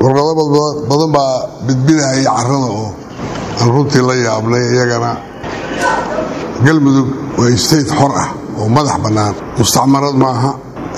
warqado badan baa bidbidahaya carada oo aan runtii la yaabnay iyagana galmudug waa state xor ah oo madax bannaan mustacmarad maaha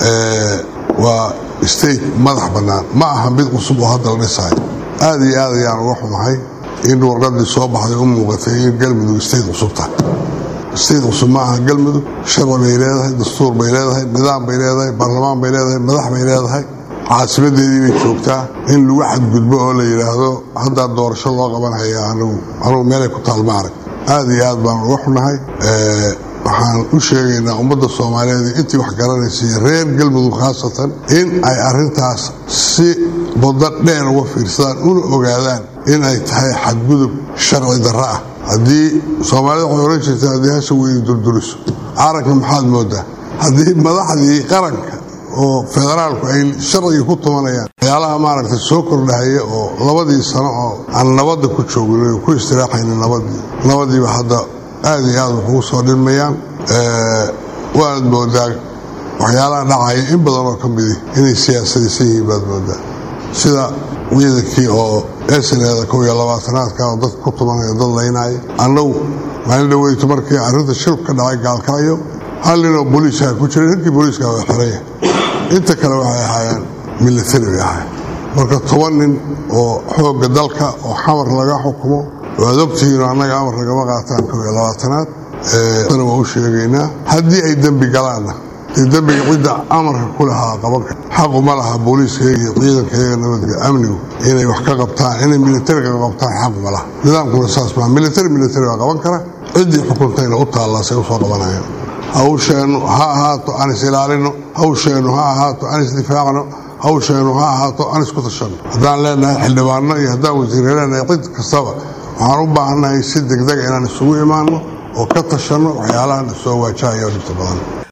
waa state madax bannaan ma aha mid cusub oo hadda la dhisayo aad iyo aad ayaan uga xumahay in warqadii soo baxday u muuqatay in galmudug state cusub tahay state cusub ma aha galmudug sharci bay leedahay dastuur bay leedahay nidaam bay leedahay baarlamaan bay leedahay madax bay leedahay caasimadeedii bay joogtaa in lagu xadgudbo oo la yidhaahdo haddaa doorasho loo qabanhaya anugu meelay ku taalma arag aad iyo aad baan uga xunahay waxaan u sheegaynaa ummadda soomaaliyeed intii wax garanaysa iyo reer galmudug khaasatan in ay arintaas si baddo dheer uga fiirsadaan una ogaadaan in ay tahay xadgudub sharci darro ah haddii soomaalida waxay ohan jirtay haddii hasha weyni durduriso caragna maxaad moodaa haddii madaxdii qaranka oo federaalku ay sharcigii ku tumanayaan waxyaalaha maaragtay soo kordhahaya oo labadii sano oo aan nabadda ku joogin ku istiraaxayna nabadii nabadiiba hadda aad iyo aad waxugu soo dhilmayaan waanad moodaa waxyaalaha dhacaya in badan oo ka midi inay siyaasadaysan yihiin baad moodaa sida ciidankii oo esneeda kow iyo labaatanaadka oo dadka ku tumanaya dad laynaya annagu maalin dhaweyto markii arrinta shilku ka dhacay gaalkacyo hal ninoo booliiska ku jiray ninkii booliiska waa xiraya inta kale waxay ahaayeen militari bay ahaayeen marka toban nin oo xoogga dalka oo xamar laga xukumo waad ogtihiino annaga amar lagama qaataan kow iyo labaatanaad ana waa u sheegaynaa haddii ay dembi galaanna dee dembiga cidda amarka ku lahaa qabanka xaqu ma laha booliiskayaga iyo ciidankayaga nabadga amnigu inay wax ka qabtaan inay militariga qabtaan xaqu ma laha nidaamkuna saas maa militari militari baa qaban kara ciddii xukuntayna u taallaasay usoo qabanayaan hawsheennu ha ahaato aan is ilaalino hawsheennu ha ahaato aan isdifaacno hawsheennu ha ahaato aan isku tashanno haddaan leenahay xildhibaano iyo haddaan wasiirre leenahay cid kastaba waxaan u baahannahay si degdega inaan isugu imaanno oo ka tashanno waxyaalahan soo waajahaya dhibta badan